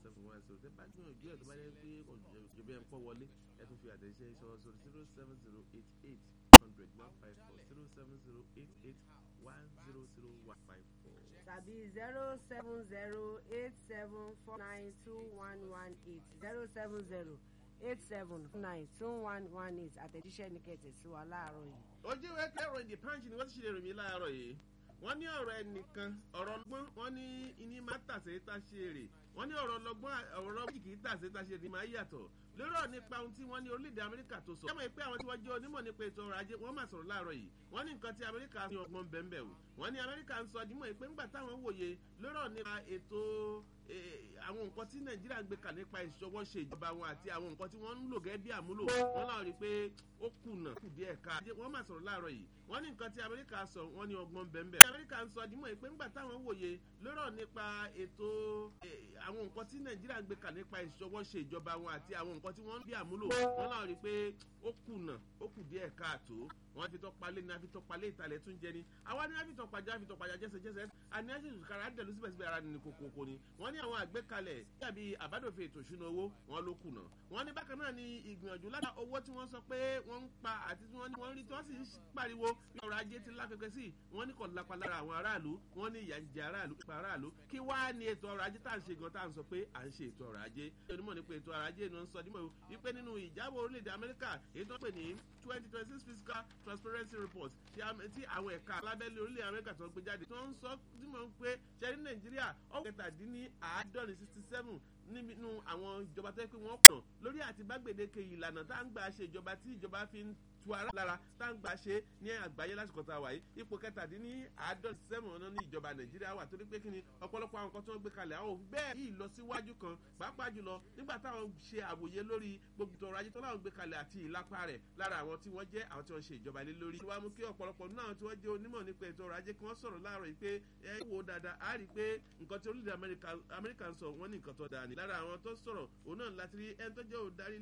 seven one zero tẹ́ bá gbìyànjú ẹ̀ tó bá yẹ pé òjòbí ẹ̀ ń pọ̀ wọlé ẹ̀ tún fi àtẹ̀jíṣẹ́ sọ sórí zero seven zero eight eight hundred one five four zero seven zero eight eight one zero zero one five four. tàbí zero seven zero eight seven four nine two one one eight zero seven zero eight seven nine two one one eight àtẹ̀jíṣẹ́ ní kẹ̀tẹ̀ sí wa láàárọ̀ yìí. ojú ìwé kẹrọ ìdí punch ni wọ́n ti ṣe lè rìn mí láàárọ̀ yìí wọ́n ní ọ̀rọ̀ ẹnìkan ọ̀rọ̀ ọlọ́gbọ́n wọ́n ní iní máa tàṣe tá ṣe èrè wọ́n ní ọ̀rọ̀ ọlọ́gbọ́n ọ̀rọ̀ méjì kì í tàṣe tá ṣe èrè máa yàtọ̀ lórí ọ̀ nípa ohun tí wọ́n ní orílẹ̀-èdè amẹ́ríkà tó sọ. jẹ́mọ̀ pé àwọn tí wọ́n jẹ́ onímọ̀ nípa ètò ọrọ̀ ajé wọ́n máa sọ̀rọ̀ láàárọ̀ yìí wọ́n ní nǹkan tí amẹ́ríkà ní ọgbọ́n bẹ́ẹ̀ o wọ́n ní amẹ́ríkà ń sọ dímọ̀ pé ńgbà táwọn wòye lórí ọ̀ nípa ètò àwọn nǹkan tí nàìjíríà ń gbé kà nípa ìṣọwọ́ ṣe ìjọba wọn àti àwọn nǹkan tí wọ́n ń lò gẹ́gẹ́ bí àmúlò wọn náà rí i pé ó kùnà kù díẹ̀ ká wọ́n máa sọ̀rọ̀ láàárọ̀ yìí wọ́n ní nǹkan tí amẹ́ríkà sọ wọ́n ní ọgbọ́n bẹ́ẹ̀ amẹ́ríkà ń sọ dímọ̀ pé ńgbà táwọn wòye lórí ọ̀ nípa ètò àwọn nǹkan tí nàìjíríà ń gbé kà nípa ìṣọwọ́ ṣe ìjọba wọn àti àwọn nǹkan tí wọ́n ń bí àmúlò wọn náà rí i pé ó kùnà ó kù díẹ̀ káàtó wọn fi tọpalẹ ní afitọpalẹ ìtàlẹ tún jẹ ni àwa ní afitọpajà afitọpajà jẹsẹjẹsẹ àní àṣìṣe kára dẹlu síbẹsíbẹ ara nínú kòkòkò ni wọn ní àwọn àgbékalẹ yàbí àbádòfin ètò ìṣúná owó wọn ló kùnà wọn ní bákan náà ní ìgbìyànjú lára owó tí wọn sọ pé wọn ń pa àti tí wọn ní wọn rí tí wọn sì ń pariwo bí ọrọ ajé ti lápẹpẹ sí wọn ní kò lápá lára àwọn aráàlú wọn ní ìyà ń jẹ aráàlú pa aráàlú kí wá ní ètò ọrọ ajé tá à ń ṣe gan tá à ń sọ pé à ń ṣe ètò ọrọ ajé onímọ̀ nípa ètò ọrọ ajé ni wọ́n ń sọ nímọ̀ wípé nínú ìjábọ̀ orílẹ̀-èdè amẹ́ríkà èyí tó ń pè ní twenty twenty six fiscal transparency report tí àwọn ẹ̀ka alábẹ́lé orílẹ̀ amẹ́ríkà tó ń gbé jáde tó ń sọ dímọ̀ pé ṣẹ́rí nàìjíríà ọ̀gá kẹtàdínní àádọ́rin sixty seven nínú àwọn ìjọba tó yẹ pé wọ́n pọ̀ lórí àti bá gbèdéke ìlànà tá à ń gbà ṣe ìjọba tí ìjọba fi ń tu ara lára tá à ń gbà ṣe ní àgbáyé lásìkò tá a wà yìí ipò kẹtàdínní àádọ́rin sẹ́wọ̀n náà ní ìjọba nàìjíríà wà torí pé kí ni ọ̀pọ̀lọpọ̀ àwọn nǹkan tó ń gbé kalẹ̀ àwọn òfin bẹ́ẹ̀ yìí lọ síwájú kan pàápàá jùlọ nígbà táwọn ṣe àwòye lórí gbogbo ìtọ̀rọ̀ ajé tó láwọn gbé kalẹ̀ àti ìlápá rẹ̀ lára àwọn tí wọ́n jẹ́ àwọn tí wọ́n ṣe ìjọba lé lórí. wàá mú kí ọ̀pọ̀lọpọ̀ nínú àwọn tí wọ́n jẹ́ onímọ̀ nípa ètò ọrọ̀ ajé kí wọ́n sọ̀rọ̀ láàárọ̀ yìí pé ẹ wo dáadáa á rí i pé nǹkan tí orílẹ̀ amẹ́ríkà ń sọ wọ́n ní nǹkan tó dáa ni. lára àwọn tó sọ̀rọ̀ òun náà láti rí ẹni tó jẹ́ òdarí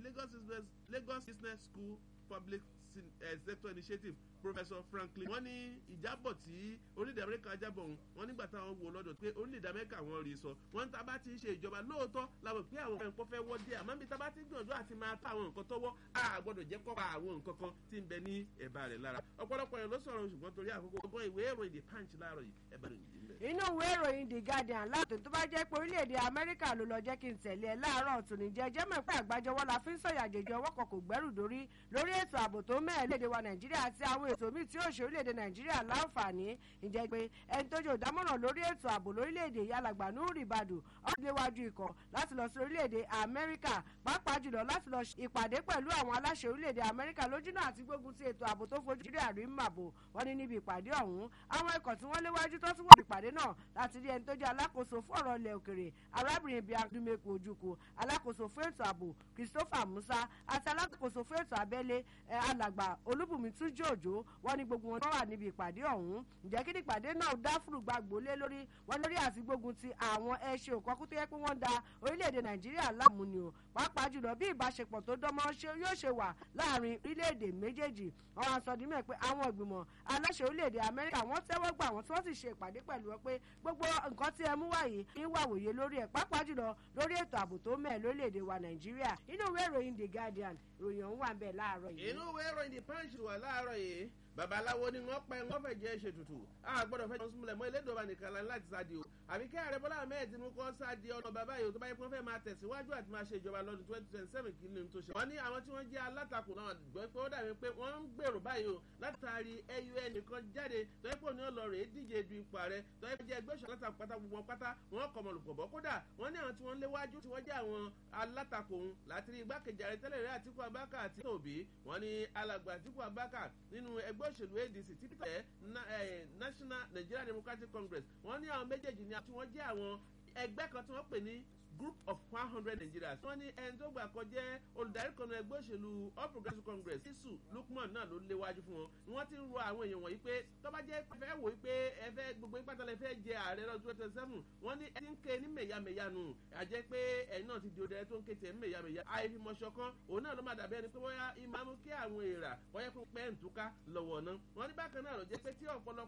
lagos business school public sector initiative professor franklin wọ́n ní ìjábọ̀ tí orílẹ̀-èdè amẹ́ríkà jábọ̀ òun wọ́n nígbà táwọn wo lọ́dọ̀ pé orílẹ̀-èdè amẹ́ríkà wọ́n rí sọ wọ́n ní tábà ti ń ṣe ìjọba lóòótọ́ làwọn pé àwọn nǹkan fẹ́ wọ́ díẹ̀ àmọ́ bí tábà ti gbìyànjú àti máa ta àwọn nǹkan tọ́wọ́ a gbọ́dọ̀ jẹ́ kọ́ pa àwọn nǹkan kan tí ń bẹ ní ẹ̀bà rẹ̀ lára ọ̀pọ̀lọpọ̀ yẹn ló sọ̀rọ̀ ṣùgbọ́n torí àkókò ọgbọ́n ìwé ìròyìn the punch láàárọ̀ yìí ẹ̀bà rẹ̀ yìí bẹ̀. inú ìwé ìròyìn the guardian láti tó bá jẹ́ pé orílẹ̀-èdè amẹ́ríkà ló lọ jẹ́ kí n tẹ̀lé ẹ láàárọ̀ tòní jẹ́ jẹ́ mọ̀ pé àgbájọwọ́ la fi ń sọ̀yà àjèjì ọwọ́ kan kò gbẹ́rù dórí lórí ètò ààbò tó mẹ́ẹ̀ léde wa nàìjíríà àti àwọn ètò míì tí ó ṣe orílẹ̀-èdè nàìjíríà láǹfààní ìjẹ́ pé ẹni tó jẹ́ òdámọ̀ràn lórí ètò ààbò lórílẹ̀-èdè yálàgbà nuri badu ọ̀dẹ́wájú ikọ̀ láti lọ sí orílẹ̀-èdè amẹ́ríkà pàápàá jùlọ láti lọ ìpàdé pẹ̀lú àwọn aláṣẹ orílẹ̀-èdè amẹ́ríkà lójúnà àti gbógun ti ètò ààbò tó fojú nàìjíríà rí màbò wọn ní níbi ìpàdé ọ̀hún àwọn ikọ̀ tí wọ́n léwájú tó tún wọ́n ìpàdé náà láti rí ẹni tó jẹ́ alákòóso fún ọ̀rọ̀ ilẹ̀ òkèrè arábìnrin bíi adúmẹ̀kù ojúkù alákòóso fún ètò ààbò christopher musa àti alákòóso fún ètò abẹ́lé alàgbà olúbùnmi túnjú òjò wọn ní gbogbo wọn wà níbi ìpàdé ọ̀hún ǹjẹ́ kí ni ìpàdé náà dá fúrùgbàgbó lé lórí wọn lórí àti gbógun ti àwọn ẹṣin òkọ́kú tó yẹ pé wọ́n da orílẹ̀-èdè nàìjíríà láàmú ni o pàápàá jùlọ bí ìbáṣepọ̀ tó dánmọ́ yóò ṣe wà láàrin orílẹ̀-èdè méjèèjì àwọn àsọdímọ̀ pé àwọn ìgbìmọ̀ aláṣẹ orílẹ̀-èdè amẹ́ríkà wọ́n tẹ́wọ́ gbà wọ́n tí wọ́n sì ṣe ìpàdé pẹ̀lú wọn pé gbogbo nǹkan tí ẹ mú wáyé ní wàwòye lórí ẹ̀ pàápàá jùlọ lórí ètò ààbò tó mẹ́ẹ̀ lórílẹ̀-èdè wa nàìjíríà inú ìwé ìròyìn the guardian ìròyìn ọ̀hún wà ń bẹ̀ láàárọ̀ yìí. inú ìwé ìròyìn the punch wà láàárọ̀ yìí babaláwo ni wọn pẹ wọn fẹ jẹ ṣe tutù a gbọdọ fẹ jọ súnmọlẹ mọ elédòba nìkan la láti sáà di o àbí kí ààrẹ bọlá ahmed tinubu kọ sáà di ọ̀nà bàbá yìí o tó bá yẹ kí wọn fẹ máa tẹ̀síwájú àti máa ṣe ìjọba lọ́dún twenty twenty seven kí ni tó ṣe. wọ́n ní àwọn tí wọ́n jẹ́ alátakò náà gbọ́ pé ó dàbí pé wọ́n ń gbèrò báyìí o látàrí ẹyọ ẹnìkan jáde tó yẹ pé òní ọlọ rèé díje du ipò ààrẹ tó yẹ pé jẹ́ ẹgbẹ́ òṣèlú látakò pátá gbogbo pátá wọ́n kọ̀ mọ̀ lùpọ̀ bọ́ kódà wọ́n ní àwọn tí wọ́n léwájú tí wọ́n jẹ́ àwọn alátakò òun láti rí igbákejì ààrẹ tẹ́lẹ̀ rẹ̀ àtìkú abáka àti òbí wọ́n ní alàgbà àtìkú abáka nínú ẹgbẹ́ òṣèlú adc tí peter national nigeria democratic congress wọ́n ní àwọn méjèèjì ni tí wọ́n jẹ́ àwọn ẹgbẹ́ kan tí wọ́n pè ní group of one hundred nigerians. wọ́n ní ẹni tó gbà kọ jẹ́ olùdarí kan ẹgbẹ́ òṣèlú all progressives congress isu lukman náà ló léwájú fún wọn ni wọ́n ti ń rọ àwọn èèyàn wọ̀nyí pé tọ́ba jẹ́ fẹ́ wò ó pé ẹ fẹ́ gbogbo ìpàtà lẹ fẹ́ jẹ ààrẹ lọ́dún twenty twenty seven wọ́n ní ẹni ń ké ní mẹ̀yàmẹ̀yà nù àjẹ́ pé ẹ̀yin náà ti di òdẹ tó ń ké tiẹ̀ ní mẹ̀yàmẹ̀yà àìfimọ̀ṣọ kan òun náà ló máa dàbí ẹni pé wọ́n yá ìmáàmù kí àwọn èèrà wọ́n yẹ kó pẹ́ ń túká lọ́wọ́ náà wọ́n ní bákan náà ló jẹ́ pé tí ọ̀pọ̀lọpọ̀